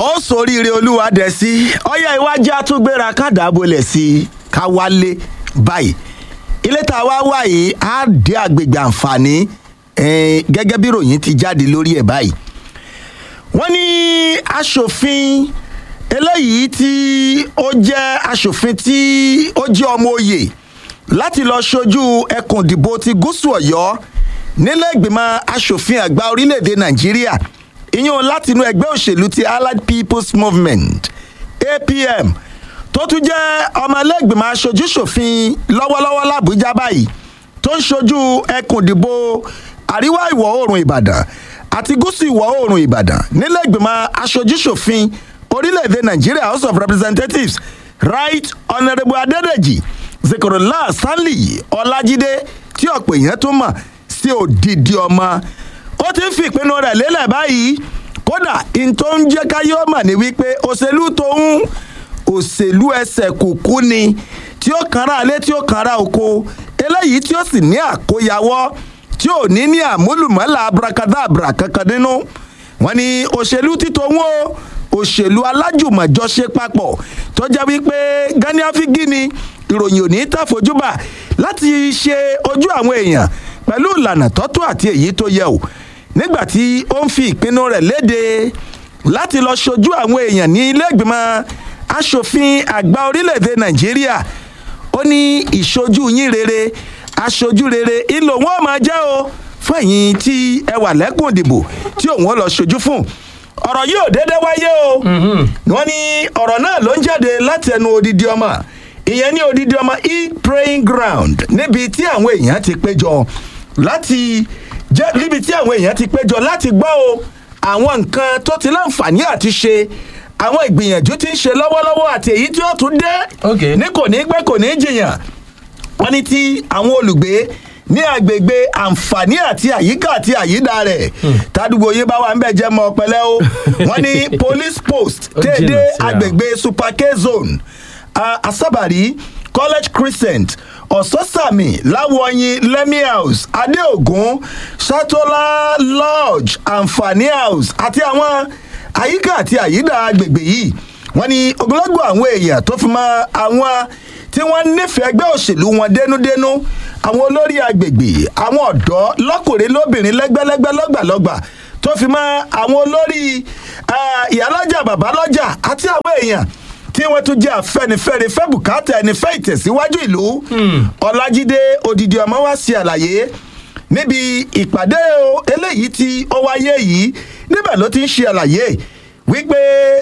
ó soríire olúwa dẹ̀ sí ọyá iwájú àtúgbéra kádàbọ̀lẹ̀ sí i ká wálé báyìí ilé tá a wá wà yìí á dé àgbègbè àǹfààní eh, gẹ́gẹ́ bí ròyìn ti jáde lórí ẹ̀ báyìí wọ́n ní aṣòfin eléyìí tí ó jẹ́ aṣòfin tí ó jẹ́ ọmọ oyè láti lọ ṣojú ẹkùn ìdìbò ti gúúsù ọ̀yọ́ nílẹ̀ ìgbìmọ̀ aṣòfin àgbà orílẹ̀-èdè nàìjíríà ìyún látinú ẹgbẹ́ òṣèlú ti allied people's movement apm tó tún jẹ́ ọmọlẹ́gbìmọ̀ aṣojú-ṣòfin lọ́wọ́lọ́wọ́ làbújá báyìí tó ń ṣojú ẹkùn ìdìbò àríwá ìwọ̀ oòrùn ìbàdàn àti gúúsù ìwọ̀ oòrùn ìbàdàn nílẹ̀ ìgbìmọ̀ aṣojú-ṣòfin orílẹ̀-èdè nàìjíríà house of representatives right honourable adédèjì zikorola stanley ọlájídé tí ọ̀pọ̀ èèyàn tún mọ̀ sí òdìdí ọmọ ó ti ń fi ìpinnu rẹ̀ lélẹ̀ báyìí kódà n tó ń jẹ́ káyé ọmọ ni wípé òṣèlú tóun òṣèlú ẹsẹ̀ kùkú ni tí ó kanra alé tí ó kanra oko eléyìí tí ó sì ní àkóyawọ́ tí ò ní ní àmúlùmọ́là abrakadabra kankan nínú wọn ni òṣèlú títò wọn o òṣèlú alájùmọ̀jọṣe papọ̀ tó jẹ́ wípé gani afigi ni ìròyìn ò ní tàfojúbà láti ṣe ojú àwọn èèyàn pẹ̀lú ìlànà tọ́tún àti èyí tó yẹ o nígbà tí ó ń fi ìpinnu rẹ̀ léde láti lọ ṣojú àwọn èèyàn ní ilé ìgbìmọ̀ asòfin àgbà orílẹ̀-èdè nàìjíríà ó ní ìṣojú yín rere aṣojú rere ìlò wọn máa jẹ́ o fún ẹ̀yin tí ẹ wà lẹ́kùn ìdìbò tí òun ó lọ ṣojú fún ọ̀rọ̀ yìí ò déédé wáyé o wọ́n ní ọ̀rọ̀ náà ló ń jáde láti ẹnu odidi ọmọ ìyẹn ní odidi ọmọ e praying ground níbi tí àwọn èèyàn ti péjọ láti jẹ́ níbi tí àwọn èèyàn ti péjọ láti gbọ́ o àwọn nǹkan tó ti láǹfààní àti ṣe àwọn ìgbìyànjú tí ń ṣe lọ́wọ́lọ́wọ́ àti èyí tí ó tún dé Okay. ní kò ní pẹ́ kò ní jìyàn wọ́n ní tí àwọn olùgbé ní agbègbè àǹfààní àti àyíká àti àyídà rẹ̀ tádùgbò yín bá wà ń bẹ̀ jẹ́ mọ́ pẹ́lẹ́ o wọ́n ní police post Ó jìnnà déédé síra. agbègbè super k zone uh, asabari college crescent ọ̀sọ́sàmì láwọ̀yìn lẹ́mí house adéògùn satola lodge àǹfààní house àti àwọn àyíká àti àyídà agbègbè yìí wọ́n ní ogunlọ́gbọ̀ àwọn èèyàn tó fi mọ́ àwọn tí wọ́n nífẹ̀ẹ́ ẹgbẹ́ òṣèlú wọn dénúdénú àwọn olórí agbègbè àwọn ọ̀dọ́ lọ́kùnrin lóbìnrin lẹ́gbẹ́lẹ́gbẹ́ lọ́gbàlọ́gbà tó fi mọ́ àwọn olórí ah, ìyálọ́jà bàbálọ́jà àti àwọn èèyàn tí wọ́n tún jẹ́ àfẹnifẹ́re fẹ́ bùkátà ẹni fẹ́ ìtẹ̀síwájú ìlú ọlájídé odidi ọmọ wa ṣe àlàyé níbi ìpàdé o eléyìí tí ó wáyé yìí níbẹ̀ ló ti ń ṣe àlàyé wípé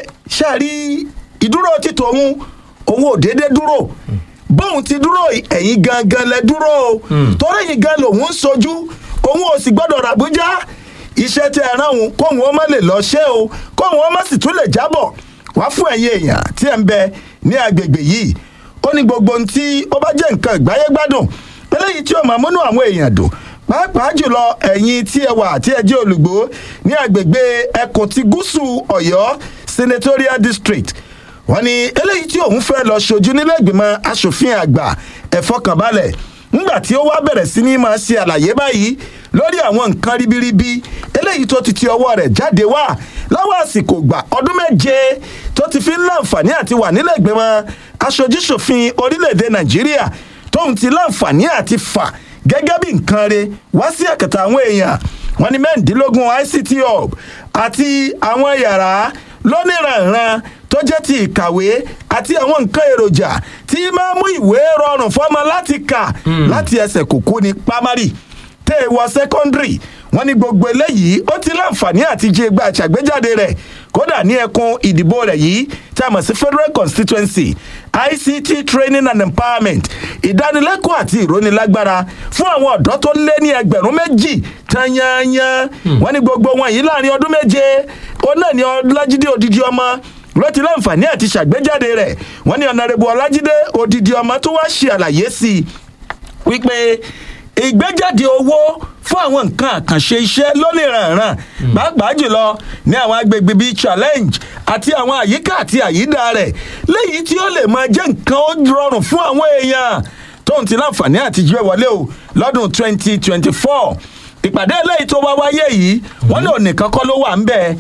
ṣáàrí ìdúró títò òun òun ò déédé dúró bóun ti dúró ẹ̀yìn gangan lẹ dúró o torí ẹ̀yìn gan lòun ń sojú òun ò sì gbọ́dọ̀ ràbújá iṣẹ́ tí ẹ rán òun kóun ó má lè lọ ṣe o kóun ó má sì tún lè jábọ̀ wá fún ẹ̀yin èèyàn tí ẹ̀ ń bẹ ní agbègbè yìí ó ní gbogbo ohun tí ó bá jẹ́ nǹkan ìgbáyé gbádùn eléyìí tí ó máa múnú àwọn èèyàn dùn pàápàá jùlọ ẹ̀yin tí ẹ wà tí ẹ jẹ́ olùgbò ní agbègbè ẹkùn ti gúúsù ọ̀yọ́ senatorial district wọ́n ní eléyìí tí òun fẹ́ lọ ṣojú nílẹ̀ ìgbìmọ̀ asòfin àgbà ẹ̀fọ́kànbalẹ̀ ńgbà tí ó wá bẹ̀rẹ̀ sí ní máa ṣe àlàyé báyìí lórí àwọn nǹkan ribiribi eléyìí tó ti ti ọwọ́ rẹ̀ jáde wá láwọn àsìkò gbà ọdún méje tó ti fi ń láǹfààní àti wà nílẹ̀ ìgbìmọ̀ aṣojúṣòfin orílẹ̀-èdè nàìjíríà tóun ti láǹfààní àti fà gẹ́gẹ́ bí nǹkan re wá sí ẹ̀kẹta àwọn èèyàn wọn ní mẹ́rìndínlógún ict hub àti àwọn yàrá lóníranran tó jẹ́ ti ìkàwé àti àwọn nǹkan èròjà tí máa mú ìwé rọrùn fọ́mọ láti kà láti ẹsẹ̀ kùkú ní pámárì tẹ́ ẹ wọ sẹ́kọ́ndìrì wọ́n ní gbogbo eléyìí ó ti láǹfààní àti jẹ́ gba àṣàgbéjáde rẹ̀ kódà ní ẹkùn ìdìbò rẹ̀ yìí tí a mọ̀ sí federal constituency ict training and empowerment ìdánilẹ́kọ̀ọ́ àti ìrónilágbára fún àwọn ọ̀dọ́ tó lé ní ẹgbẹ̀rún méjì tanyanyan wọ́n ní gbogbo wọn yìí láàrin ọdún méje ó náà ní ọlájídé odidi ọmọ ló ti láǹfààní àti ṣàgbéjáde rẹ̀ wọ́n ní ọ̀nàrẹ́bù ọlájídé odidi ọmọ tó wá ṣe àlàyé sí i wípé ìgbéjáde owó fún àwọn nǹkan àkànṣe iṣẹ́ lónìrànràn pàápàá jùlọ ní àwọn agbègbè bíi challenge àti àwọn àyíká àti àyídà rẹ̀ léyìí tí ó lè máa jẹ́ nǹkan ó rọrùn fún àwọn èèyàn tóun ti láǹfààní àti jíwẹ́ wọlé o lọ́dún twenty twenty four ìpàdé eléyìí tó wá wáyé yìí wọ́n ní ònìkan kọ́ ló wà ń bẹ́ẹ̀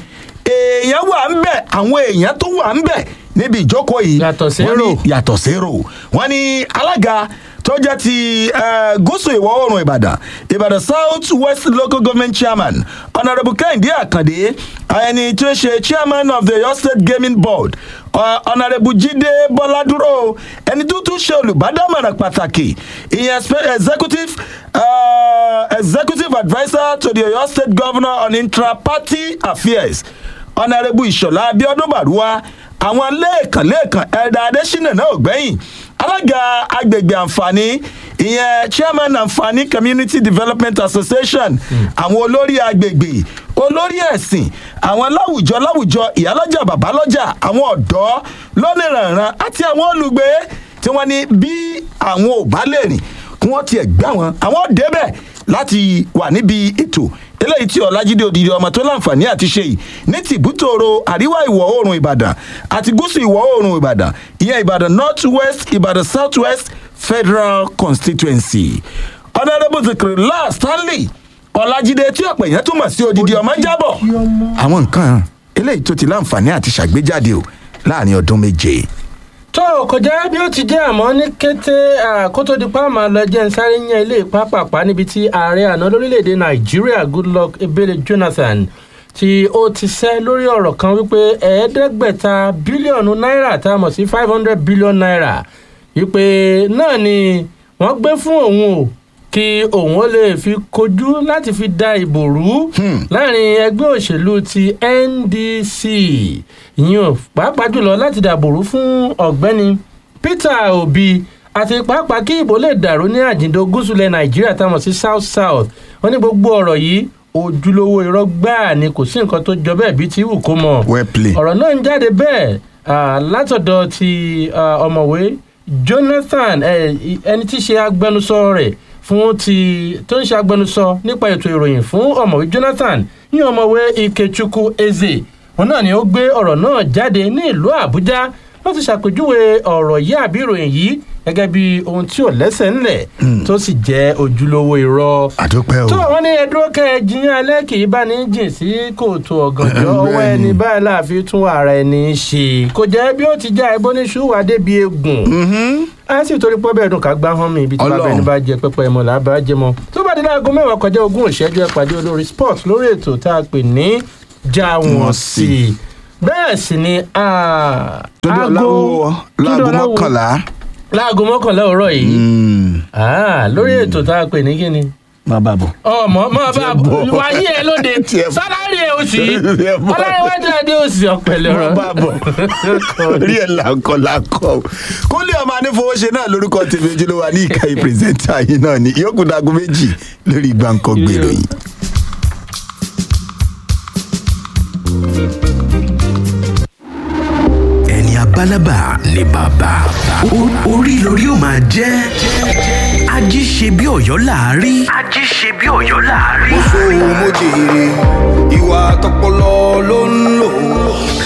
èèyàn wà ń bẹ̀ àwọn èèyàn tó wà ń bẹ̀ níbi ìjókòó yìí Yàtọ̀ sí wọ́n ní- èrò. yàtọ̀ sérò wọ́n ní alága tó jẹ́ ti eh, gúúsù ìwọ̀ oòrùn ìbàdàn ìbàdàn south west local government chairman honourable kẹ́hìndé àkàndé ẹni tí ó ṣe chairman of the oyo state gaming board uh, honourable jíde bọ́ládúró ẹni tó tún ṣe olùbádámọ̀ràn pàtàkì ìyẹn spe- executive uh, executive adviser to the oyo state governor on intra-party affairs ọ̀nàrẹ́bù ìṣọ̀lá abiodun baruwa àwọn lẹ́ẹ̀kan lẹ́ẹ̀kan ẹ̀dà adésínà náà ò gbẹ́yìn alága agbègbè àǹfààní ìyẹn chairman àǹfààní community development association àwọn olórí agbègbè olórí ẹ̀sìn àwọn láwùjọ láwùjọ ìyálọ́jà bàbálọ́jà àwọn ọ̀dọ́ lónìrànràn àti àwọn olùgbé tí wọ́n ní bí àwọn ò bá lè rìn kí wọ́n tiẹ̀ gbá wọn àwọn débẹ̀ láti wà níbi ètò eléyìí tí ọlájídé òdìdí ọmọ tó láǹfààní àti ṣe yìí ní tìbútòrò àríwá ìwọ̀ oòrùn ìbàdàn àti gúúsù ìwọ̀ oòrùn ìbàdàn ìyẹn ìbàdàn north west ìbàdàn south west federal constituency honourable zikirila stanley ọlájídé tí ọ̀pọ̀ èèyàn túmọ̀ sí odidi ọmọ jábọ̀ àwọn nǹkan eléyìí tó ti láǹfààní àti ṣàgbéjáde o láàrin ọdún méje. tó o kò jẹ́ bí ó ti jẹ́ àmọ́ ní kété àkótó di pa máa lọ jẹ́ ń sáré yan ilé ìpápàpá níbi tí ààrẹ àná lórílẹ̀‐èdè nàìjíríà goodluck ebele jonathan tí ó ti sẹ́ lórí ọ̀rọ̀ kan wípé ẹ̀ẹ́dẹ́gbẹ̀ta bílíọ̀nù náírà tá a mọ̀ sí five hundred billion naira wípé náà ni wọ́n gbé fún òun o kí òun ó lè fi kojú láti fi da ìbò rú láàrin ẹgbẹ́ òṣèlú ti ndc ìyẹn pàápàá jùlọ láti dàbò rú fún ọ̀gbẹ́ni peter obi àti pàápàá kí ìbò lè dàrú ní àjìndó gúúsùlẹ̀ nàìjíríà táwọn sí south south wọn ní gbogbo ọ̀rọ̀ yìí ojúlówó irọ́ gbáà ni kò sí nǹkan tó jọ bẹ́ẹ̀ bí ti wù kó mọ̀ well played. ọ̀rọ̀ náà ń jáde bẹ́ẹ̀ ah, látọ̀dọ̀ ti ah, ọ̀mọ̀wé jonathan eh, i- ẹni tí í ṣe agbẹnusọ rẹ̀ fún ti tó ń ṣe agbẹnusọ nípa ètò ìròyìn fún ọ̀mọ̀wé jonathan ní ọ̀mọ̀wé ikechukwu eze òun náà ni ó gbé ọ̀rọ̀ náà jáde ní ìlú àbújá ló ti ṣàpèjúwe ọ̀rọ̀ yìí àbí ìròyìn yìí gẹ́gẹ́ bí ohun tí ò lẹ́sẹ̀ ńlẹ̀ tó sì jẹ́ ojúlówó irọ́ àdúpẹ́ o. tó wọn ní ẹdúró kẹ ẹ jiyàn alẹ kì í bá ní jìn sí kóòtù ọgànjọ ọwọ Bẹ́ẹ̀ni. ẹni báyìí láàfin tún ara ẹni ṣe kò jẹ bí ó ti já ẹbọ ní ṣùwà débi egun a sì torí pọ́ bẹ́ẹ̀ dùn ká gbá hàn mí ibi tí bàbá Ọlọ́run. ẹni bá jẹ pẹpẹ ẹmọ làbá jẹ mọ tó bá dé láago mẹ́wàá kọjá ogún ìṣẹ́jú ẹ pàdé olórí sport lórí ètò tá a pè ní já wọn Wọ́n sí sí. i bẹ́ẹ̀ sì ni ah, túndé aago- ọláwọ Túndé láago Ọláwọ- mọ́kànlá. láago mọ́kànlá òwúrọ̀ yìí Mm. Ah, lórí ètò tá a pè ní kíni má bàa bọ̀. ọmọ mọ bá bọ̀. wáyé ẹ lóde Tiẹ̀ bọ̀. sálárì ẹ oṣù yìí Tiẹ̀ bọ̀. ọlárẹwájú adé oṣù ọpẹlẹ má ọrọ bàa bọ̀. orí ẹ̀ làǹkọ̀ làǹkọ̀. kúnlé ọmọ anífowóṣe náà lórúkọ tèmi ojúlówó ní ìkànnì pírẹsẹ̀ntà yìí náà ni ìyókù dago méjì lórí gbàǹkọ̀ gbèrò yìí. ẹni abálábà ni bàbá O- orí lórí ó máa jẹ́ ají ṣe bí ọ̀yọ́ láàárí. ají ṣe bí ọ̀yọ́ láàárí. sóhun mo jèrè ìwà tọpọlọ ló ń lò